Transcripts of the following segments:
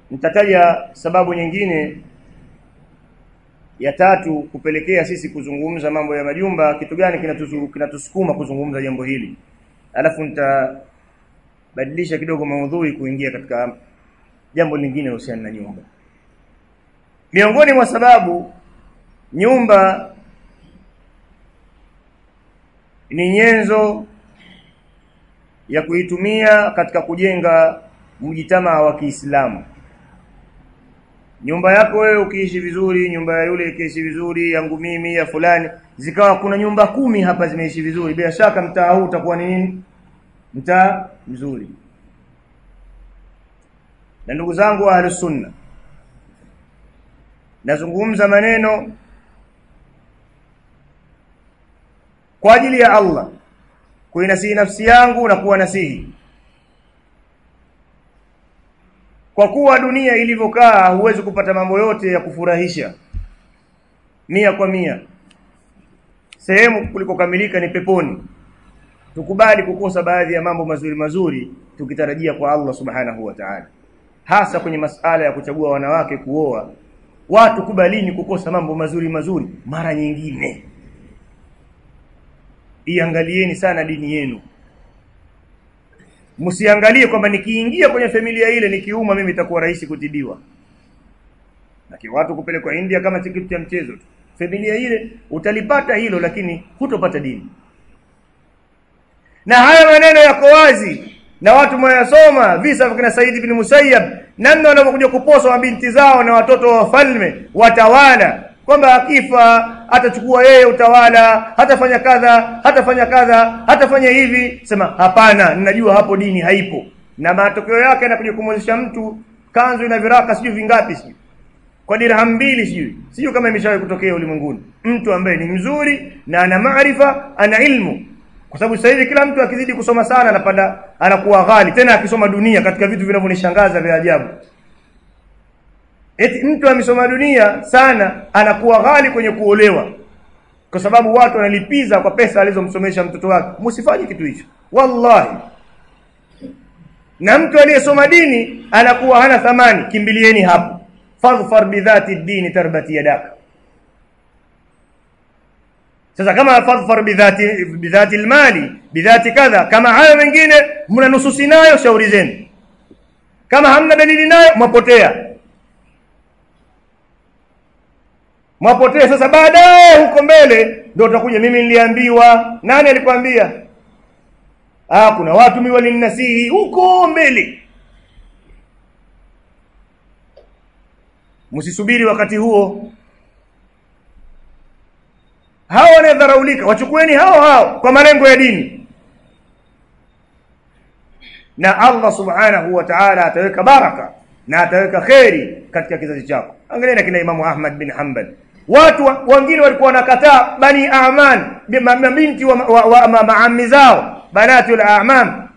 nitataja sababu nyingine ya tatu kupelekea sisi kuzungumza mambo ya majumba kitu gani kinatusu, kinatusukuma kuzungumza jambo hili alafu nitabadilisha kidogo maudhui kuingia katika jambo lingine linalohusiana na nyumba miongoni mwa sababu nyumba ni nyenzo ya kuitumia katika kujenga mjitamaa wa Kiislamu nyumba yako wewe ukiishi vizuri nyumba ya yule ikiishi vizuri yangu mimi ya fulani zikawa kuna nyumba kumi hapa zimeishi vizuri bila shaka mtaa huu utakuwa ni nini mtaa mzuri na ndugu zangu wa ahlus sunna nazungumza maneno kwa ajili ya Allah kuinasihi nafsi yangu na kuwa nasihi kwa kuwa dunia ilivyokaa huwezi kupata mambo yote ya kufurahisha mia kwa mia sehemu kulikokamilika ni peponi tukubali kukosa baadhi ya mambo mazuri mazuri tukitarajia kwa Allah subhanahu wa ta'ala hasa kwenye masala ya kuchagua wanawake kuoa watu kubalini kukosa mambo mazuri mazuri mara nyingine iangalieni sana dini yenu msiangalie kwamba nikiingia kwenye familia ile nikiuma mimi itakuwa rahisi kutibiwa lakini watu kupelekwa India kama kitu cha mchezo tu familia ile utalipata hilo lakini hutopata dini na haya maneno yako wazi na watu mwayasoma visa vya kina Said ibn Musayyab namna wanavyokuja kuposwa mabinti zao na watoto wa wafalme watawala kwamba akifa atachukua yeye utawala hatafanya kadha hatafanya kadha hatafanya hivi sema hapana ninajua hapo dini haipo na matokeo yake anakuja kumwezesha mtu kanzu ina viraka sijui vingapi sijui kwa dirham mbili sijui sijui kama imeshawahi kutokea ulimwenguni mtu ambaye ni mzuri na ana maarifa ana ilmu kwa sababu sasa hivi kila mtu akizidi kusoma sana anapanda anakuwa ghali tena akisoma dunia katika vitu vinavyonishangaza vya ajabu eti mtu amesoma dunia sana anakuwa ghali kwenye kuolewa kwa sababu watu wanalipiza kwa pesa alizomsomesha mtoto wake msifanye kitu hicho wallahi na mtu aliyesoma dini anakuwa hana thamani kimbilieni hapo fadhfar bidhati dini tarbati yadaka sasa kama fadhfar bidhati bidhati almali bidhati kadha kama hayo mengine mna nususi nayo shauri zenu kama hamna dalili nayo mwapotea mwapotea sasa baadaye huko mbele ndio utakuja mimi niliambiwa nani alikwambia ah kuna watu mimi walininasihi huko mbele msisubiri wakati huo hao wanadharaulika wachukueni hao hao kwa malengo ya dini na Allah subhanahu wa ta'ala ataweka baraka na ataweka kheri katika kizazi chako angalieni kina Imamu Ahmad bin Hanbal watu wengine walikuwa wanakataa bani aman mabinti wa, wa, wa ma, maami zao banati al-a'mam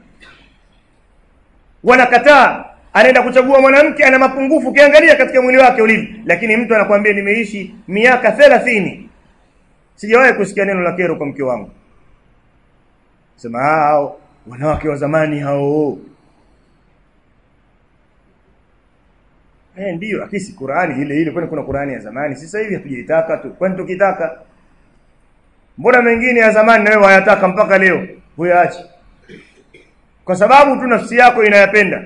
wanakataa anaenda kuchagua mwanamke ana mapungufu ukiangalia katika mwili wake ulivyo lakini mtu anakuambia nimeishi miaka 30 sijawahi kusikia neno la kero kwa mke wangu sema hao wanawake wa zamani hao Eh ndio akisi Qur'ani ile ile kwani kuna Qur'ani ya zamani sasa hivi hatujaitaka tu kwani tukitaka mbona mengine ya zamani nawe wayataka mpaka leo huyaache kwa sababu tu nafsi yako inayapenda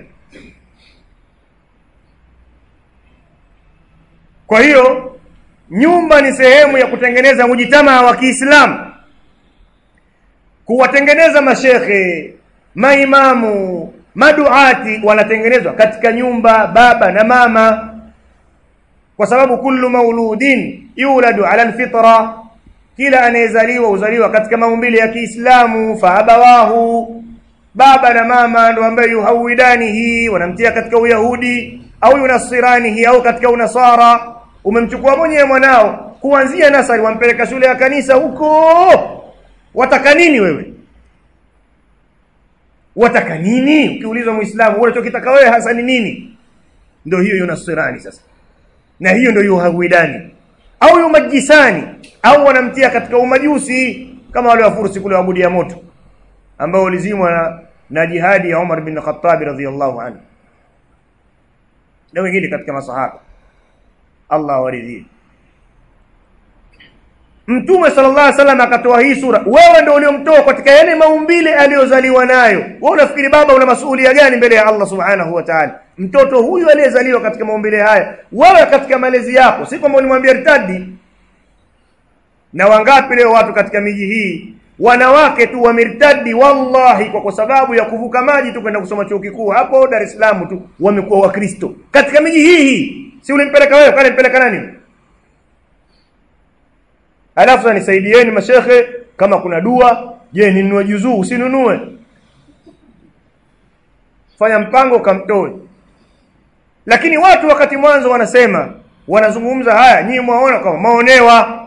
kwa hiyo nyumba ni sehemu ya kutengeneza mujitamaa wa Kiislamu kuwatengeneza mashekhe maimamu maduati wanatengenezwa katika nyumba baba na mama kwa sababu kullu mauludin yuladu ala alfitra kila anayezaliwa uzaliwa katika maumbile ya Kiislamu fa abawahu baba na mama ndio ambaye yuhawidanihi wanamtia katika uyahudi au yunasiranihi au katika unasara umemchukua mwenyewe mwanao kuanzia nasari wampeleka shule ya kanisa huko wataka nini wewe wataka nini ukiulizwa muislamu unachokitaka wewe hasa ni nini ndio hiyo yunasirani sasa na hiyo ndio yuhawidani au yumajisani au wanamtia katika umajusi kama wale wafursi kule wabudi ya moto ambao walizimwa na, na jihadi ya Umar bin Khattab radhiyallahu anhu na wengine katika masahaba Allah waridhie Mtume sallallahu alaihi wasallam akatoa hii sura wewe ndio uliomtoa katika yale maumbile aliyozaliwa nayo wewe unafikiri baba una masuhulia gani mbele ya Allah subhanahu wa ta'ala mtoto huyu aliyezaliwa katika maumbile haya wewe katika malezi yako si kwamba ulimwambia ritadi na wangapi leo watu katika miji hii wanawake tu wamirtadi wallahi kwa, kwa sababu ya kuvuka maji tu kwenda kusoma chuo kikuu hapo Dar es Salaam tu wamekuwa wakristo katika miji hii hii si ulimpeleka wewe kale mpeleka nani alafu nisaidieni mashekhe kama kuna dua je ninunue juzuu usinunue fanya mpango kamtoe lakini watu wakati mwanzo wanasema wanazungumza haya nyinyi mwaona kama maonewa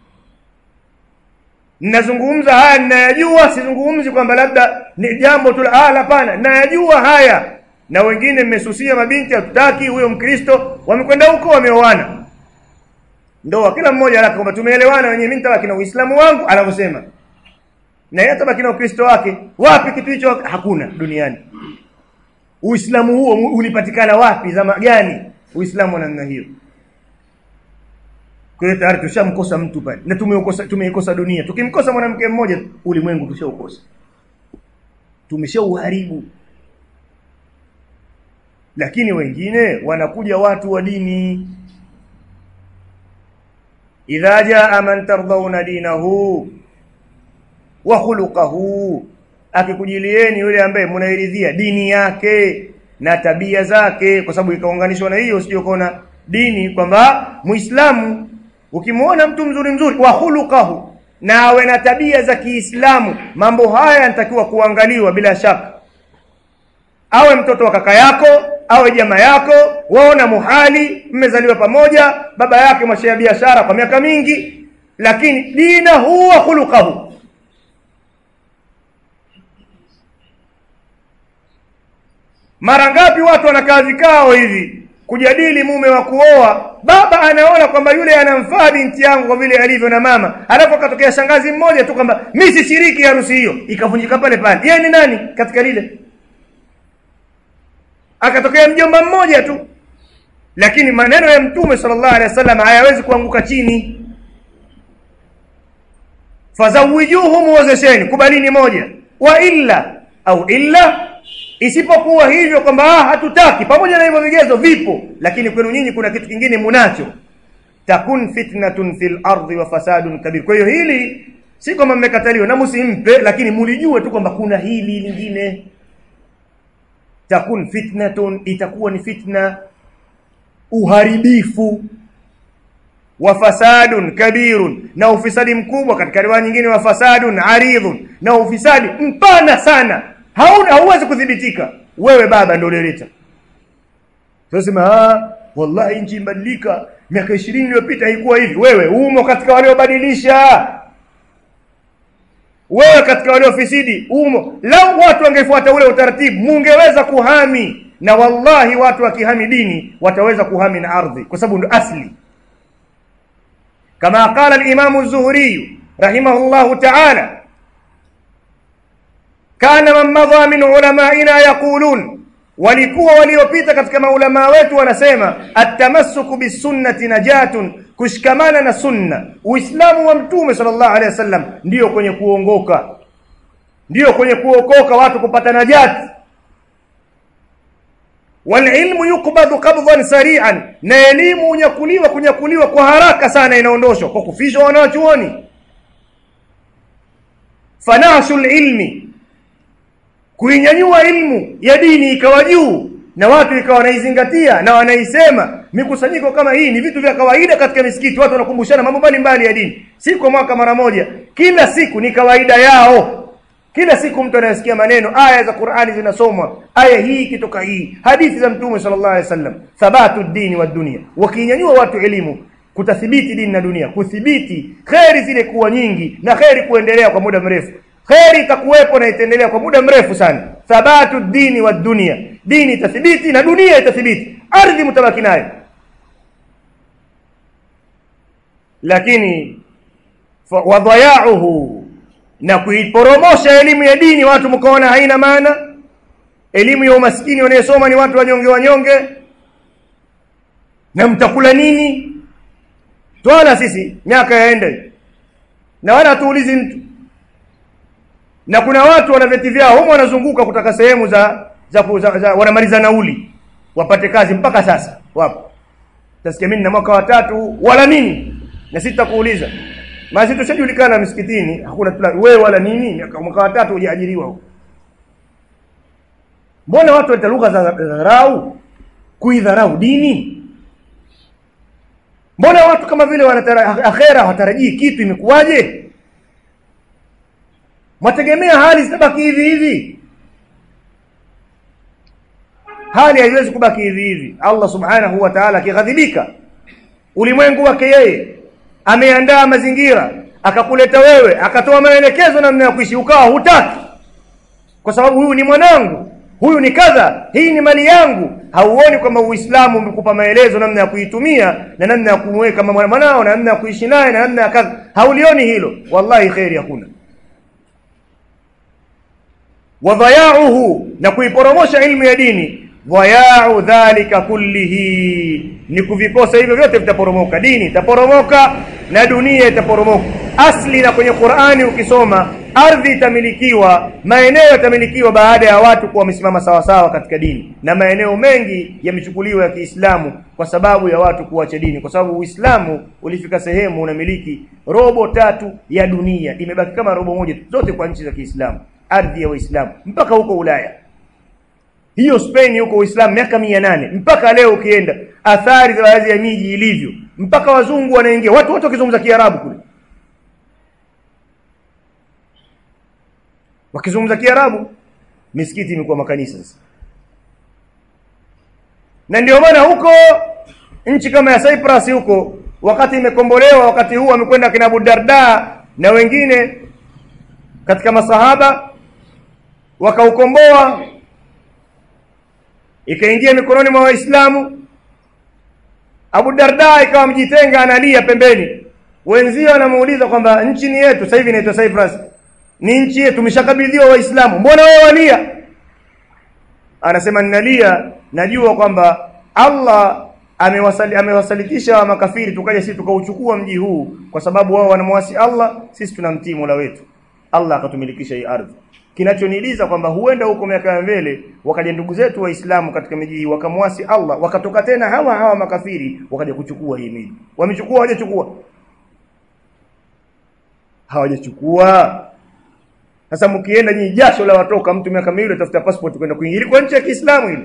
ninazungumza haya ninayajua sizungumzi kwamba labda ni jambo tu la hapana ninayajua haya na wengine mmesusia mabinti hatutaki huyo mkristo wamekwenda huko wameoana ndoa kila mmoja anataka kwamba tumeelewana wenyewe mimi nitabaki na uislamu wangu anavyosema na yeye atabaki na ukristo wake wapi kitu hicho hakuna duniani uislamu huo ulipatikana wapi zama gani uislamu wa namna hiyo kwa hiyo tayari tushamkosa mtu pale na tumeikosa tumeikosa dunia tukimkosa mwanamke mmoja ulimwengu tushaukosa tumeshauharibu lakini wengine wanakuja watu wa dini idha jaa man tardhauna dinahu wa khuluquhu akikujilieni yule ambaye mnairidhia dini yake na tabia zake kwa sababu ikaunganishwa na hiyo usije kuona dini kwamba muislamu ukimwona mtu mzuri mzuri wa khuluquhu na awe na tabia za Kiislamu mambo haya yanatakiwa kuangaliwa bila shaka awe mtoto wa kaka yako awe jamaa yako waona muhali mmezaliwa pamoja baba yake mwashia biashara kwa miaka mingi lakini dina huwa khuluquhu mara ngapi watu wanakaa vikao hivi kujadili mume wa kuoa baba anaona kwamba yule anamfaa binti yangu kwa vile alivyo na mama alafu akatokea shangazi mmoja tu kwamba mimi sishiriki harusi hiyo ikavunjika pale pale yeye ni nani katika lile akatokea mjomba mmoja tu lakini maneno ya mtume sallallahu alaihi wasallam hayawezi kuanguka chini fazawijuhum wazesheni kubalini moja wa illa au illa isipokuwa hivyo kwamba ah hatutaki pamoja na hivyo vigezo vipo lakini kwenu nyinyi kuna kitu kingine munacho takun fitnatun fil ardi wa fasadun kabir kwa hiyo hili si kwamba mmekataliwa na msimpe lakini mulijue tu kwamba kuna hili lingine takun fitnatun itakuwa ni fitna uharibifu wa fasadun kabirun na ufisadi mkubwa katika riwaya nyingine wa fasadun aridhun na ufisadi mpana sana hauna hauwezi kudhibitika wewe baba ndio ulileta tunasema ah wallahi nchi imbadilika miaka 20 iliyopita haikuwa hivi wewe umo katika waliobadilisha wewe katika waliofisidi umo lau watu wangefuata ule utaratibu mungeweza kuhami na wallahi watu wakihami dini wataweza kuhami na ardhi kwa sababu ndio asli kama qala al-imam az-zuhri rahimahullahu ta'ala kana man madha min ulamaina yaqulun walikuwa waliopita katika maulama wetu wanasema atamassuku bisunnati najatun kushikamana na sunna uislamu wa mtume sallallahu alaihi wasallam ndiyo kwenye kuongoka ndiyo kwenye kuokoka watu kupata najati walilmu yukbadhu qabdhan sari'an na elimu unyakuliwa kunyakuliwa kwa haraka sana inaondoshwa kwa kufishwa wanachuoni fanashul ilmi kuinyanyua ilmu ya dini ikawa juu na watu ikawa wanaizingatia na wanaisema mikusanyiko kama hii ni vitu vya kawaida katika misikiti watu wanakumbushana mambo mbalimbali ya dini si kwa mwaka mara moja kila siku ni kawaida yao kila siku mtu anayesikia maneno aya za Qur'ani zinasomwa aya hii kitoka hii hadithi za mtume sallallahu alaihi wasallam thabatu dini wa dunia wakinyanyua watu elimu kutathibiti dini na dunia kuthibiti kheri zile kuwa nyingi na kheri kuendelea kwa muda mrefu kheri itakuwepo na itaendelea kwa muda mrefu sana thabatu dini wa dunia dini itathibiti na dunia itathibiti ardhi mtabaki nayo lakini wadhayauhu na kuiporomosha elimu ya dini watu mkaona haina maana elimu ya umaskini wanayosoma ni watu wanyonge wanyonge na mtakula nini twala sisi miaka yaende na wala hatuulizi mtu na kuna watu wana vyeti vyao humo wanazunguka kutaka sehemu za za, za, za wanamaliza nauli wapate kazi mpaka sasa wapo tasikia mimi na mwaka wa tatu wala nini na sisi tutakuuliza maana tushajulikana msikitini hakuna tula wewe wala nini mwaka wa tatu hujaajiriwa huko mbona watu waleta lugha za dharau kuidharau dini mbona watu kama vile wanatara akhera hawatarajii kitu imekuwaje mwategemea hali zitabaki hivi hivi hali haiwezi kubaki hivi hivi Allah subhanahu wa ta'ala akighadhibika ulimwengu wake yeye ameandaa mazingira akakuleta wewe akatoa maelekezo namna ya kuishi ukawa hutaki kwa sababu huyu ni mwanangu huyu ni kadha hii ni mali yangu hauoni kwamba uislamu umekupa maelezo namna ya kuitumia na namna ya kumweka kama mwanao na namna ya kuishi naye na namna ya kadha haulioni hilo wallahi khairi hakuna wadhayauhu na kuiporomosha ilmu ya dini dhayau dhalika kullihi ni kuvikosa hivyo vyote vitaporomoka dini itaporomoka na dunia itaporomoka asli na kwenye Qur'ani ukisoma ardhi itamilikiwa maeneo yatamilikiwa baada ya watu kuwa wamesimama sawa sawa katika dini na maeneo mengi yamechukuliwa ya Kiislamu kwa sababu ya watu kuacha dini kwa sababu Uislamu ulifika sehemu unamiliki robo tatu ya dunia imebaki kama robo moja zote kwa nchi za Kiislamu ardhi ya Waislamu mpaka huko Ulaya hiyo Spain huko Uislamu miaka mia nane mpaka leo ukienda athari za baadhi ya miji ilivyo mpaka wazungu wanaingia watu wote wakizungumza Kiarabu kule wakizungumza Kiarabu misikiti imekuwa makanisa sasa na ndio maana huko nchi kama ya Cyprus huko wakati imekombolewa wakati huu amekwenda kina Abu Darda na wengine katika masahaba wakaukomboa ikaingia mikononi mwa waislamu Abu Darda ikawa mjitenga analia pembeni wenzio wanamuuliza kwamba nchi ni yetu sasa hivi inaitwa Cyprus ni nchi yetu tumeshakabidhiwa waislamu mbona wao walia anasema ninalia najua kwamba Allah amewasali, amewasalitisha wa makafiri tukaja sisi tukauchukua mji huu kwa sababu wao wanamwasi Allah sisi tunamtii Mola wetu Allah akatumilikisha hii ardhi kinachoniliza kwamba huenda huko miaka ya mbele wakaja ndugu zetu waislamu katika miji hii wakamwasi Allah wakatoka tena hawa hawa makafiri wakaja kuchukua hii miji wamechukua hawajachukua hawajachukua sasa mkienda nyinyi jasho la watoka mtu miaka miwili atafuta passport kwenda kuingia kwa nchi ya Kiislamu ile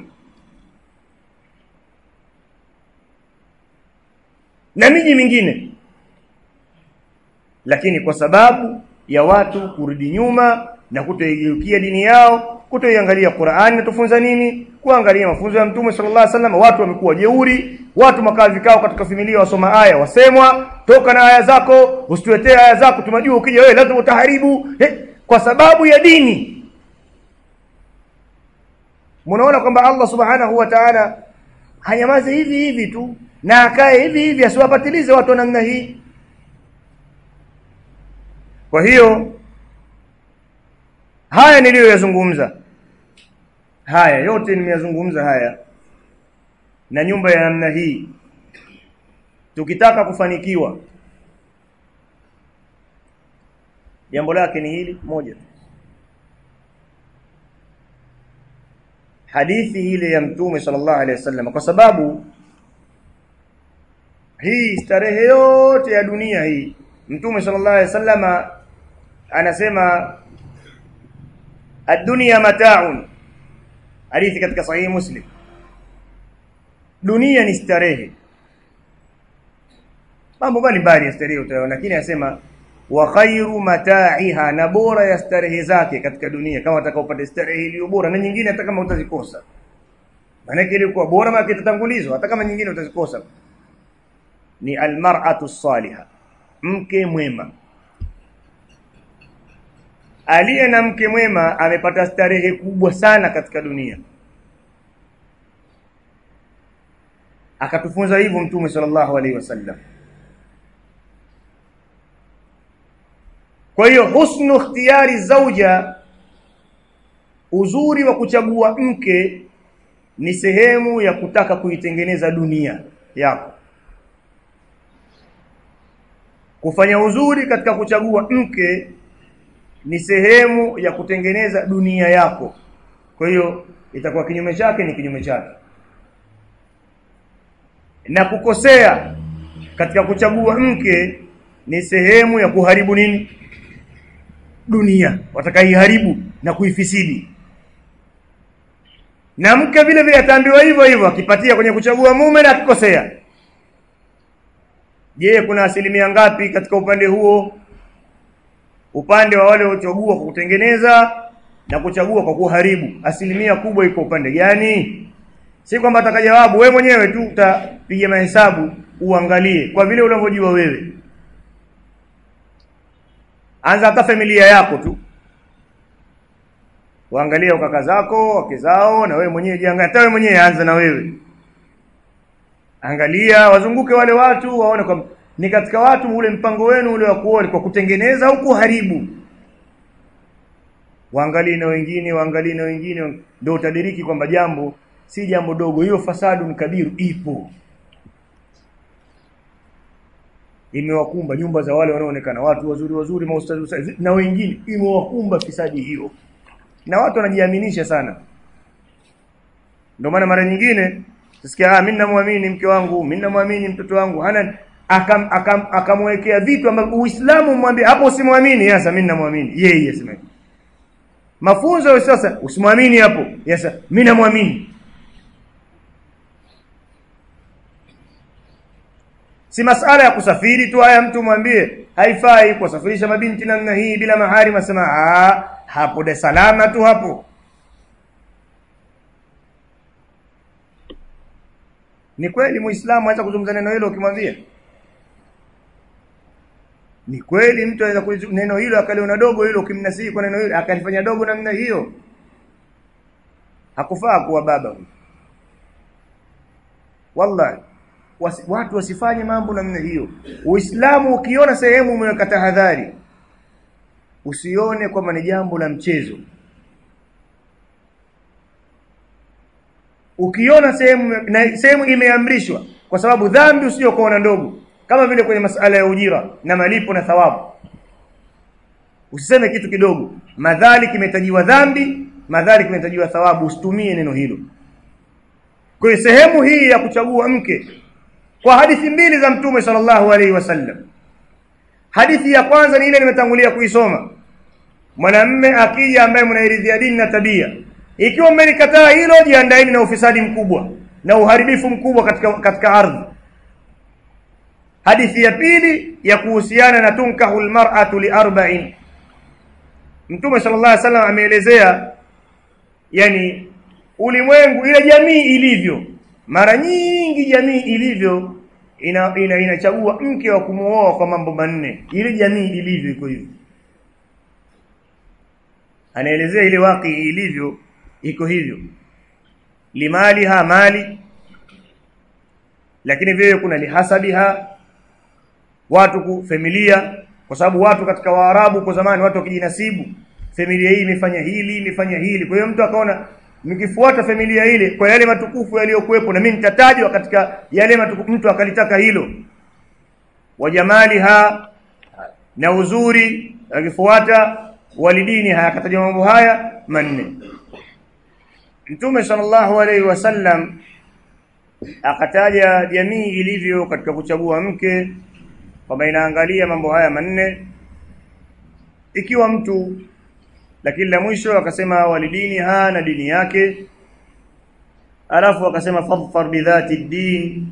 na miji mingine lakini kwa sababu ya watu kurudi nyuma na kutoigeukia dini yao kutoiangalia Qur'ani natufunza nini kuangalia mafunzo ya Mtume sallallahu alaihi wasallam watu wamekuwa jeuri watu makaa vikao katika familia wasoma aya wasemwa toka na aya zako usituletee aya zako tunajua ukija wewe lazima utaharibu eh, kwa sababu ya dini mnaona kwamba Allah subhanahu wa ta'ala hanyamaze hivi hivi tu na akae hivi hivi asiwapatilize watu wa namna hii kwa hiyo haya niliyoyazungumza haya yote nimeyazungumza haya na nyumba ya namna hii tukitaka kufanikiwa jambo lake ni hili moja hadithi ile ya mtume sallallahu alaihi wasallam kwa sababu hii starehe yote ya dunia hii mtume sallallahu alaihi wasallam anasema ad-dunya mata'un hadithi katika sahihi muslim dunia ni starehe mambo mbalimbali ya starehe utaona lakini anasema wa khairu mata'iha na bora ya starehe zake katika dunia kama utakaopata starehe iliyo bora na nyingine hata kama utazikosa maana ilikuwa bora maana kitatangulizwa hata kama nyingine utazikosa ni almar'atu salihah mke mwema aliye na mke mwema amepata starehe kubwa sana katika dunia akatufunza hivyo mtume sallallahu alaihi wasallam kwa hiyo husnu ikhtiyari zauja uzuri wa kuchagua mke ni sehemu ya kutaka kuitengeneza dunia yako kufanya uzuri katika kuchagua mke ni sehemu ya kutengeneza dunia yako kwa hiyo itakuwa kinyume chake ni kinyume chake na kukosea katika kuchagua mke ni sehemu ya kuharibu nini dunia watakaiharibu na kuifisidi na mke vile vile ataambiwa hivyo hivyo akipatia kwenye kuchagua mume na akikosea je kuna asilimia ngapi katika upande huo upande wa wale waliochagua kwa kutengeneza na kuchagua kwa kuharibu asilimia kubwa iko upande gani si kwamba atakajawabu wewe mwenyewe tu utapiga mahesabu uangalie kwa vile unavyojua wewe anza hata familia yako tu waangalia kaka zako wake zao na wewe mwenyewe jiangalia hata wewe mwenyewe anza na wewe angalia wazunguke wale watu waone kwamba ni katika watu ule mpango wenu ule wa kuoa kwa kutengeneza au kuharibu waangalie na wengine waangalie na wengine ndio utadiriki kwamba jambo si jambo dogo hiyo fasadu ni kabiru ipo imewakumba nyumba za wale wanaoonekana watu wazuri wazuri maustazi na wengine imewakumba fisadi hiyo na watu wanajiaminisha sana ndio maana mara nyingine tusikia ah mimi namwamini mke wangu mimi namwamini mtoto wangu hana akam akamwekea akam vitu ambavyo Uislamu mwambie hapo usimwamini sasa mimi namwamini yeye sema mafunzo sasa usimwamini hapo sasa mimi namwamini si masala ya kusafiri tu haya mtu mwambie haifai kusafirisha mabinti namna hii bila mahari masema ah hapo de salama tu hapo ni kweli muislamu anaweza kuzungumza neno hilo ukimwambia ni kweli mtu anaweza kuzungumza neno hilo akaliona dogo hilo ukimnasihi kwa neno hilo akalifanya dogo namna hiyo hakufaa kuwa baba huyo wallahi wasi, watu wasifanye mambo namna hiyo uislamu ukiona sehemu umeweka tahadhari usione kwamba ni jambo la mchezo ukiona sehemu na sehemu imeamrishwa kwa sababu dhambi usiyokuona ndogo kama vile kwenye masala ya ujira na malipo na thawabu usiseme kitu kidogo madhali kimetajiwa dhambi madhali kimetajiwa thawabu usitumie neno hilo kwa hiyo sehemu hii ya kuchagua mke kwa hadithi mbili za mtume sallallahu alaihi wasallam hadithi ya kwanza ni ile nimetangulia kuisoma mwanamme akija ambaye mnairidhia dini na tabia ikiwa mmelikataa hilo jiandaeni na ufisadi mkubwa na uharibifu mkubwa katika katika ardhi hadithi ya pili ya kuhusiana na tunkahu almar'atu liarba'in mtume sallallahu alaihi wasallam ameelezea yani ulimwengu ile jamii ilivyo mara nyingi jamii ilivyo ina, ina inachagua mke wa kumuoa kwa mambo manne ile jamii ilivyo iko hivyo anaelezea ile waki ilivyo iko hivyo limaliha mali lakini vile kuna lihasabiha watu ku familia kwa sababu watu katika waarabu kwa zamani watu wakijinasibu familia hii imefanya hili imefanya hili kwa hiyo mtu akaona nikifuata familia ile kwa yale matukufu yaliyokuwepo na mimi nitatajwa katika yale matukufu mtu akalitaka hilo wajamaliha na uzuri akifuata walidini hayakataja mambo haya manne Mtume sallallahu alaihi wasallam akataja jamii ilivyo katika kuchagua mke kwamba inaangalia mambo haya manne ikiwa mtu lakini la mwisho akasema walidini ha na dini yake alafu akasema fadfar bidhati din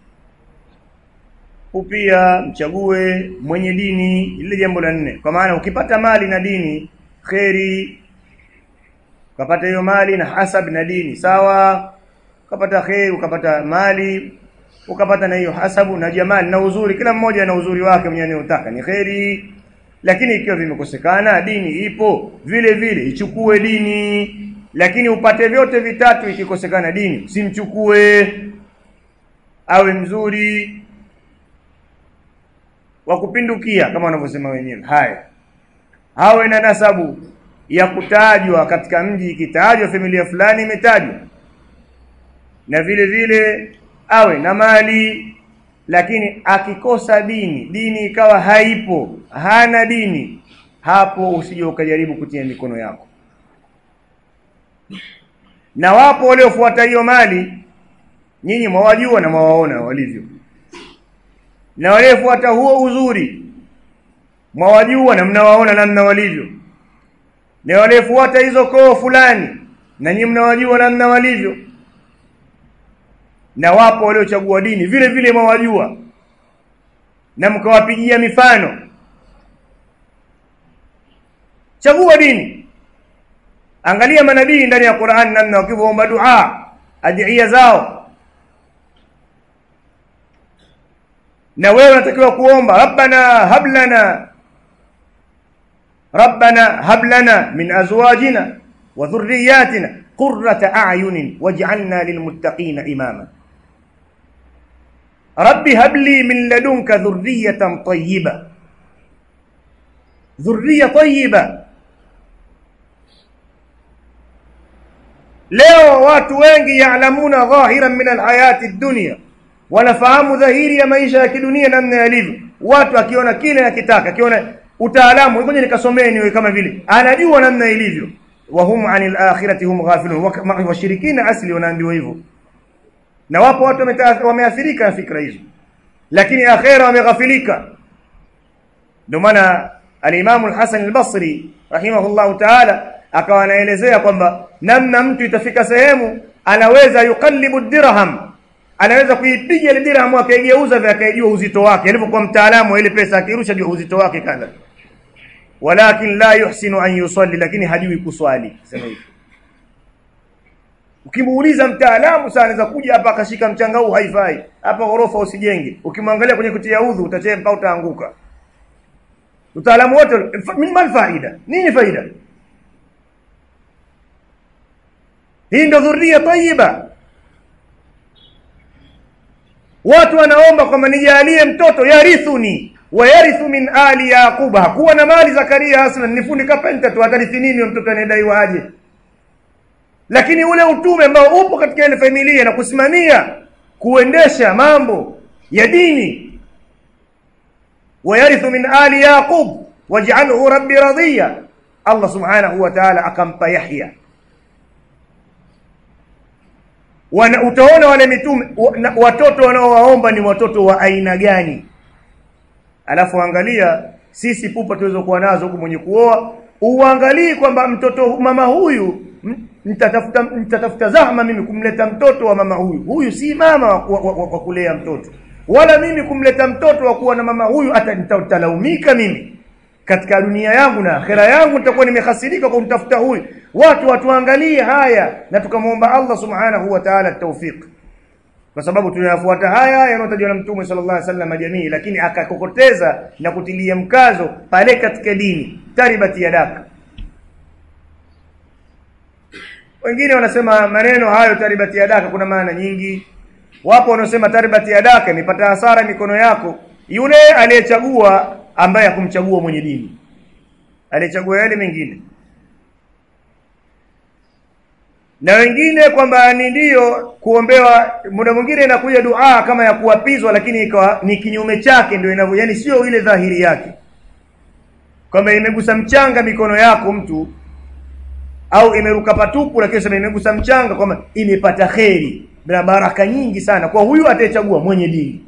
upia mchague mwenye dini ile jambo la nne kwa maana ukipata mali na dini kheri ukapata hiyo mali na hasab na dini sawa ukapata kheri ukapata mali ukapata na hiyo hasabu na jamali na uzuri kila mmoja na uzuri wake mwenye anayotaka ni kheri lakini ikiwa vimekosekana dini ipo vile vile ichukue dini lakini upate vyote vitatu ikikosekana dini usimchukue awe mzuri wa kupindukia kama wanavyosema wenyewe haya awe na nasabu ya kutajwa katika mji ikitajwa familia fulani imetajwa na vile vile awe na mali lakini akikosa dini dini ikawa haipo hana dini hapo usije ukajaribu kutia mikono yako na wapo waliofuata hiyo mali nyinyi mwawajua na mwawaona walivyo na waliofuata huo uzuri mwawajua na mnawaona namna walivyo na waliofuata hizo koo fulani na nyinyi mnawajua namna walivyo na wapo waliochagua dini vile vile mwawajua na mkawapigia mifano chagua dini angalia manabii ndani ya Qur'an namna wakivyoomba dua adhiya zao na wewe unatakiwa kuomba rabbana hablana rabbana hablana min azwajina wa dhurriyyatina qurrata a'yunin waj'alna lilmuttaqina imama rabbi habli min ladunka dhurriyatan tayyiba dhurriya tayyiba leo watu wengi yaalamuna dhahiran min alhayati dunya wanafahamu dhahiri ya maisha ya kidunia namna yalivyo watu akiona kile akitaka akiona utaalamu ngoja nikasomee niwe kama vile anajua namna ilivyo wa hum anil akhirati hum ghafilun washirikina asli wanaambiwa hivyo na wapo watu wameathirika na fikra hizo lakini akhera wameghafilika ndio maana al-Imam al-Hasan al-Basri rahimahullahu ta'ala akawa anaelezea kwamba namna mtu itafika sehemu anaweza yukallibu dirham anaweza kuipiga ile dirham akaigeuza vya akaijua uzito wake alipokuwa mtaalamu ile pesa akirusha jua uzito wake kadha walakin la yuhsinu an yusalli lakini hajui kuswali sema hivi ukimuuliza mtaalamu sana anaweza kuja hapa akashika mchanga huu haifai hapa ghorofa usijenge ukimwangalia kwenye kutia udhu utachempa utaanguka utaalamu wote min mal faida nini faida hii ndio dhuria tayyiba watu wanaomba kwamba nijalie mtoto yarithuni wa yarithu min ali yaquba hakuwa na mali zakaria aslan ni fundi kapenta tu atarithi nini mtoto anayedaiwa aje lakini ule utume ambao upo katika ile familia na kusimamia kuendesha mambo ya dini wayarithu min ali yaqub waj'alhu rabbi radiya Allah subhanahu wa ta'ala akampa Yahya wana utaona wale mitume watoto wanaowaomba ni watoto wa aina gani alafu angalia sisi pupa tulizokuwa nazo huku mwenye kuoa uangalie kwamba mtoto mama huyu nitatafuta nitatafuta zahma mimi kumleta mtoto wa mama huyu huyu si mama wa, wa, wa, wa kulea mtoto wala mimi kumleta mtoto wa kuwa na mama huyu hata nitalaumika mimi katika dunia yangu na akhera yangu nitakuwa nimehasirika kwa kumtafuta huyu watu watuangalie haya na tukamwomba Allah subhanahu wa ta'ala tawfiq kwa sababu tunayafuata haya yanayotajwa na mtume sallallahu alaihi wasallam jamii lakini akakokoteza na kutilia mkazo pale katika dini taribati yadaka wengine wanasema maneno hayo taribati yadaka kuna maana nyingi wapo wanaosema taribati yadaka nipata hasara mikono yako yule aliyechagua ambaye hakumchagua mwenye dini aliyechagua yale mengine na wengine kwamba ni ndio kuombewa muda mwingine inakuja dua kama ya kuapizwa lakini ikawa ni kinyume chake ndio inavyo yani sio ile dhahiri yake kwamba imegusa mchanga mikono yako mtu au imeruka patupu lakini sema imegusa mchanga kwamba imepata kheri na baraka nyingi sana kwa huyu atayechagua mwenye dini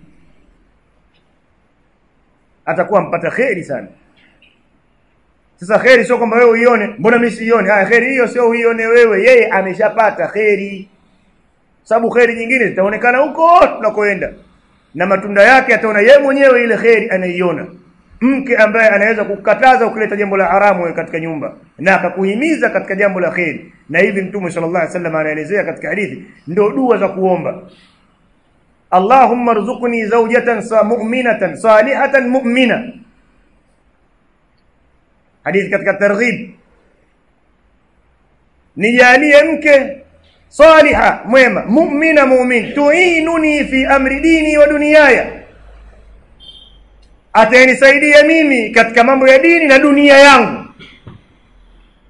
atakuwa mpata kheri sana sasa kheri sio kwamba wewe uione mbona mimi sione haya kheri hiyo sio uione wewe yeye ameshapata kheri sababu kheri nyingine zitaonekana huko tunakoenda na matunda yake ataona yeye mwenyewe ile kheri anaiona mke ambaye anaweza kukataza ukileta jambo la haramu katika nyumba na akakuhimiza katika jambo la kheri na hivi mtume sallallahu alaihi wasallam anaelezea katika hadithi ndio dua za kuomba Allahumma rzuqni zawjatan sa mu'minatan salihatan mu'mina hadithi katika targhib nijalie mke saliha mwema mu'mina mu'min tuinuni fi amri dini wa dunyaya atanisaidia mimi katika mambo ya dini na dunia yangu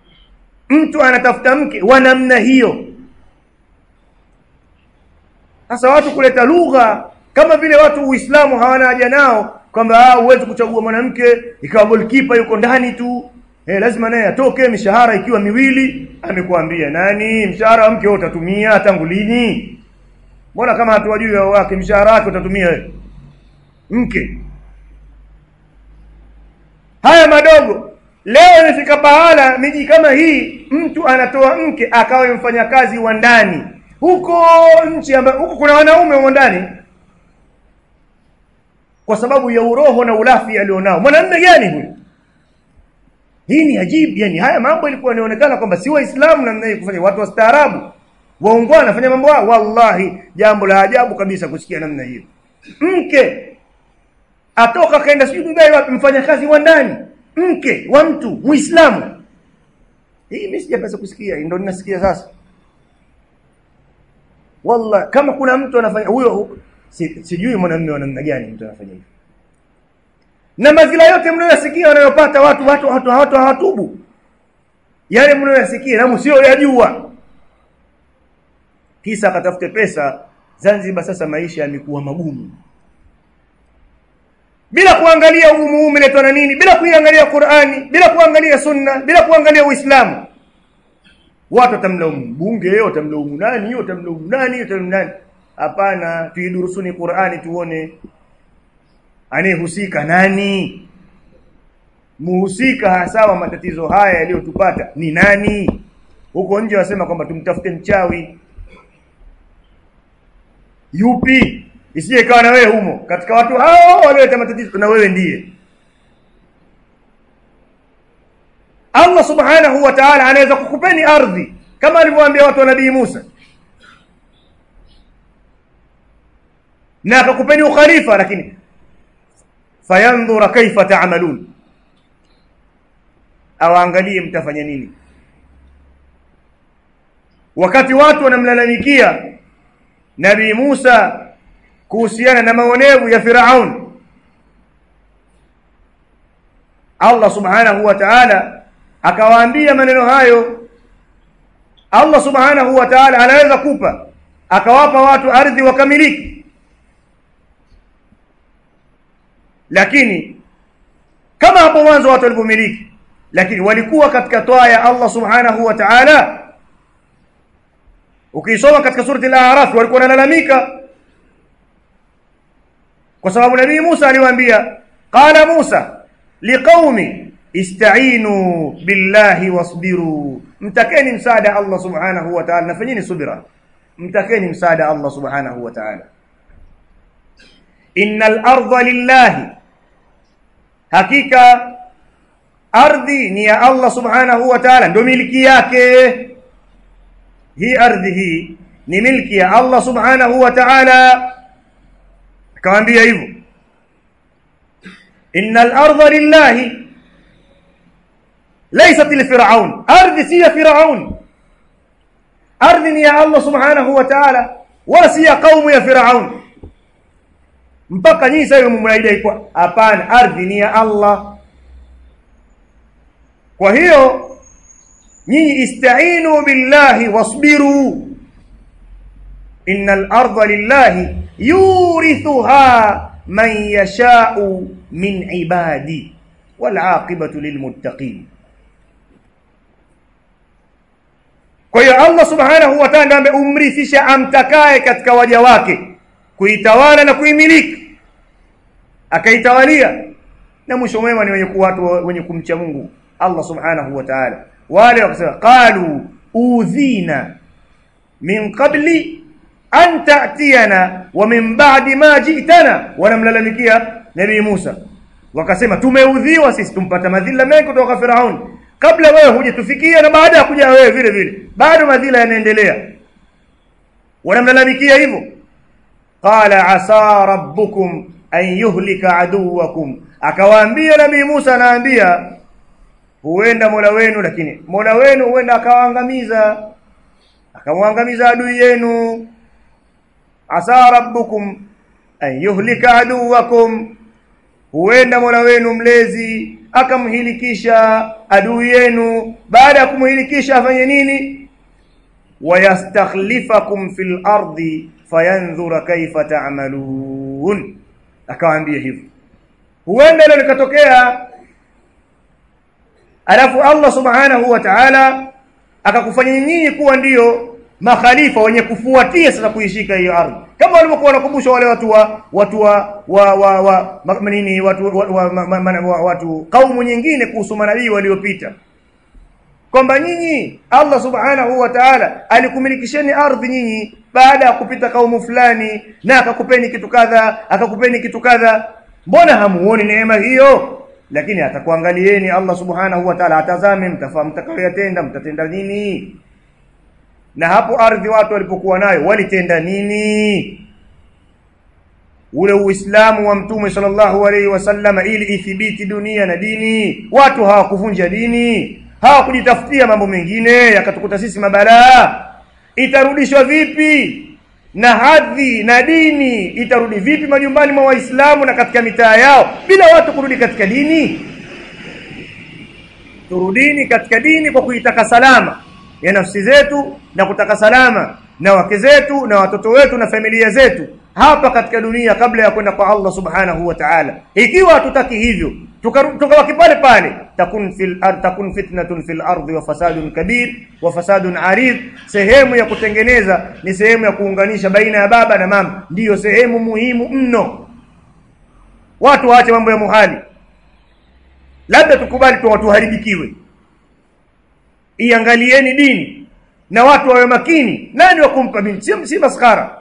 mtu anatafuta mke wa namna hiyo sasa watu kuleta lugha kama vile watu uislamu hawana haja nao kwamba huwezi kuchagua mwanamke ikawa goalkeeper yuko ndani tu eh, lazima naye atoke mishahara ikiwa miwili amekuambia nani mshahara wa mke wewe utatumia tangu lini mbona kama hatuwajui wao wake mshahara wake utatumia wewe mke haya madogo leo imefika pahala miji kama hii mtu anatoa mke akawe mfanyakazi wa ndani huko nchi ambayo huko kuna wanaume wa ndani kwa sababu ya uroho na ulafi alionao mwanamume gani huyu hii ni ajibu yani haya mambo ilikuwa inaonekana kwamba si waislamu namna hii kufanya watu wastaarabu waungwana wanafanya mambo haya wallahi jambo la ajabu kabisa kusikia namna hiyo mke atoka kaenda sijui Dubai wapi mfanyakazi wa ndani mke wa mtu muislamu hii mimi sijapasa kusikia ndio ninasikia sasa wallahi kama kuna mtu anafanya huyo si, sijui mwanamume wa namna gani mtu anafanya hivyo na madhila yote mnayoyasikia wanayopata watu watu watu watu hawatubu yale mnayoyasikia na msio yajua kisa akatafute pesa Zanzibar sasa maisha yamekuwa magumu bila kuangalia ugumu umeletwa na nini bila kuiangalia Qur'ani bila kuangalia sunna bila kuangalia Uislamu watu watamlaumu mbunge watamlaumu nani watamlaumu nani watamlaumu nani hapana tuidurusuni Qur'ani tuone anayehusika nani muhusika hasa wa matatizo haya yaliyotupata ni nani huko nje wasema kwamba tumtafute mchawi yupi isije ikawa na wewe humo katika watu hao walioleta matatizo na wewe ndiye Allah subhanahu wa ta'ala anaweza kukupeni ardhi kama alivyowaambia watu wa nabii Musa na akakupeni ukhalifa lakini fayandhura kaifa ta'malun awaangalie mtafanya nini wakati watu wanamlalamikia nabii Musa kuhusiana na maonevu ya Firaun Allah subhanahu wa ta'ala akawaambia maneno hayo Allah subhanahu wa ta'ala anaweza kupa akawapa watu ardhi wakamiliki lakini kama hapo mwanzo watu walipomiliki lakini walikuwa katika toa ya Allah subhanahu wa ta'ala ukisoma katika surati al-a'raf walikuwa wanalalamika kwa sababu nabii Musa aliwaambia qala Musa liqaumi ista'inu billahi wasbiru mtakeni msaada Allah subhanahu wa ta'ala nafanyeni subira mtakeni msaada Allah subhanahu wa ta'ala innal arda lillahi hakika ardhi ni ya Allah subhanahu wa ta'ala ndio miliki yake hii ardhi hii ni milki ya Allah subhanahu wa ta'ala akawaambia hivyo innal arda lillahi laysat li fir'aun ardhi si ya fir'aun ardhi ni ya Allah subhanahu wa ta'ala wala si ya kaumu ya fir'aun mpaka nyinyi sasa mnaidai kwa hapana ardhi ni ya Allah kwa hiyo nyinyi istainu billahi wasbiru innal arda lillahi yurithuha man yasha'u min ibadi wal aqibatu lilmuttaqin kwa hiyo Allah subhanahu wa ta'ala ameumrithisha amtakaye katika waja wake kuitawala na kuimiliki akaitawalia na mwisho mwema ni wenye watu wenye kumcha Mungu Allah subhanahu wa ta'ala wale wakasema qalu udhina min qabli an ta'tiyana wa min ba'di ma ji'tana wanamlalamikia nabii Musa wakasema tumeudhiwa sisi tumpata madhila mengi kutoka Firaun kabla wewe hujatufikia na baada ya kuja wewe vile vile bado madhila yanaendelea wanamlalamikia hivyo qala asa rabbukum an yuhlika aduwakum akawaambia nabii Musa anaambia huenda Mola wenu lakini Mola wenu huenda akawaangamiza akamwangamiza adui yenu asa rabbukum an yuhlika aduwakum huenda Mola wenu mlezi akamhilikisha adui yenu baada ya kumhilikisha afanye nini wayastakhlifakum fil ardi fayanzura kaifa ta'malun akawaambia hivyo huenda ile likatokea alafu Allah subhanahu wa ta'ala akakufanya nyinyi kuwa ndiyo makhalifa wenye kufuatia sasa kuishika hiyo ardhi kama walivyokuwa wanakumbusha wale watu wa watu wa wa, wa, wa ma, nini watu wa, wa, ma, ma, wa, watu kaumu nyingine kuhusu manabii waliopita kwamba nyinyi Allah subhanahu wa ta'ala alikumilikisheni ardhi nyinyi baada ya kupita kaumu fulani na akakupeni kitu kadha akakupeni kitu kadha mbona hamuoni neema hiyo lakini atakuangalieni Allah subhanahu wa ta'ala atazame mtafahamu mtakayoyatenda mtatenda nini na hapo ardhi watu walipokuwa nayo walitenda nini ule uislamu wa mtume sallallahu alaihi wasallam ili ithibiti dunia na dini watu hawakuvunja dini hawakujitafutia mambo mengine yakatukuta sisi mabalaa itarudishwa vipi na hadhi na dini itarudi vipi majumbani mwa waislamu na katika mitaa yao bila watu kurudi katika dini turudini katika dini kwa kuitaka salama ya nafsi zetu na kutaka salama na wake zetu na watoto wetu na familia zetu hapa katika dunia kabla ya kwenda kwa Allah subhanahu wa ta'ala ikiwa hatutaki hivyo tukabaki pale pale takun fil ard takun fitnatun fil ardi wa fasadun kabir wa fasadun arid sehemu ya kutengeneza ni sehemu ya kuunganisha baina ya baba na mama ndiyo sehemu muhimu mno watu waache mambo ya muhali labda tukubali tu watu haribikiwe iangalieni dini na watu wawe makini nani wa kumpa binti si, si maskhara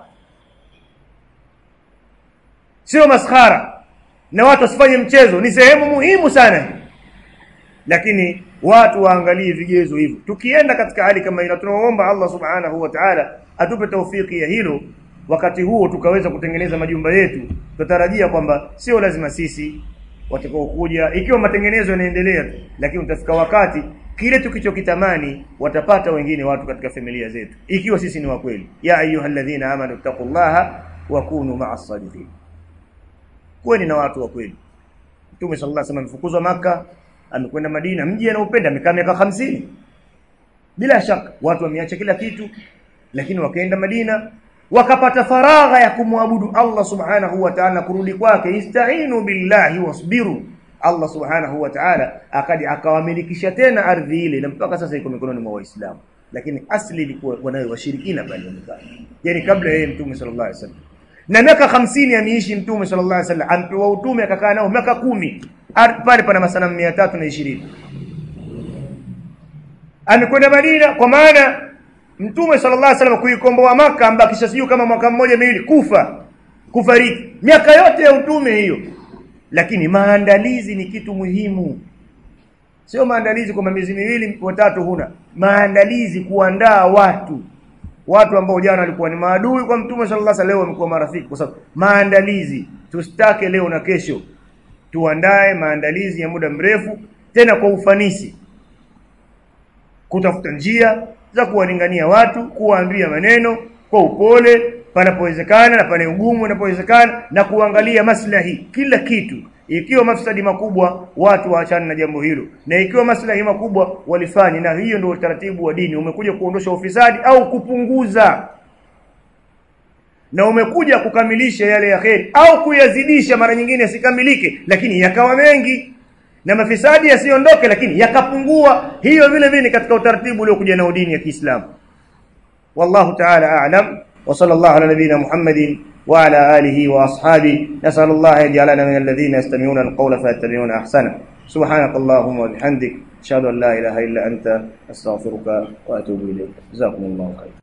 sio maskhara na watu wasifanye mchezo ni sehemu muhimu sana lakini watu waangalie vigezo hivyo tukienda katika hali kama hilo tunaomba Allah subhanahu wa ta'ala atupe taufiki ya hilo wakati huo tukaweza kutengeneza majumba yetu tutarajia kwamba sio lazima sisi watakaokuja ikiwa matengenezo yanaendelea tu lakini utafika wakati kile tukichokitamani watapata wengine watu katika familia zetu ikiwa sisi ni wa kweli ya ayyuhalladhina amanu taqullaha wa kunu ma'as sadiqin kweni na watu wa kweli Mtume sallallahu alaihi wasallam amefukuzwa maka amekwenda Madina mji anaupenda amekaa miaka hamsini bila shaka watu wameacha kila kitu lakini wakaenda Madina wakapata faragha ya kumwabudu Allah subhanahu wa ta'ala kurudi kwake istainu billahi wasbiru Allah subhanahu wa ta'ala akadi akawamilikisha tena ardhi ile na mpaka sasa iko mikononi mwa waislamu lakini asli ilikuwa wanayo washirikina pale wamekaa yani kabla yeye mtume sallallahu alaihi wasallam na miaka hamsini ameishi mtume sallallahu alaihi wasallam ampewa utume akakaa nao miaka kumi pale pana masanamu mia tatu na ishirini amekwenda Madina kwa maana mtume sallallahu alaihi wasallam kuikomboa maka ambakisha sijui kama mwaka mmoja miwili kufa kufariki miaka yote ya utume hiyo lakini maandalizi ni kitu muhimu sio maandalizi kwamba miezi miwili watatu huna maandalizi kuandaa watu watu ambao jana walikuwa ni maadui kwa mtume sallallahu alaihi wasallam leo wamekuwa marafiki kwa sababu maandalizi tustake leo na kesho tuandae maandalizi ya muda mrefu tena kwa ufanisi kutafuta njia za kuwalingania watu kuwaambia maneno kwa upole panapowezekana na pane ugumu panapowezekana na kuangalia maslahi kila kitu ikiwa mafsadi makubwa watu waachane na jambo hilo na ikiwa maslahi makubwa walifanye na hiyo ndio utaratibu wa dini umekuja kuondosha ufisadi au kupunguza na umekuja kukamilisha yale ya kheri au kuyazidisha mara nyingine yasikamilike lakini yakawa mengi na mafisadi yasiondoke lakini yakapungua hiyo vile vile katika utaratibu uliokuja na dini ya Kiislamu wallahu ta'ala a'lam wa sallallahu ala nabiyyina Muhammadin wa ala alihi wa ashabi nasal Allah yaj'alana min alladhina yastami'una alqawla fayattabi'una ahsana subhanak allahumma wa bihamdik ashhadu an la ilaha illa anta astaghfiruka wa atubu ilayk jazakumullahu khairan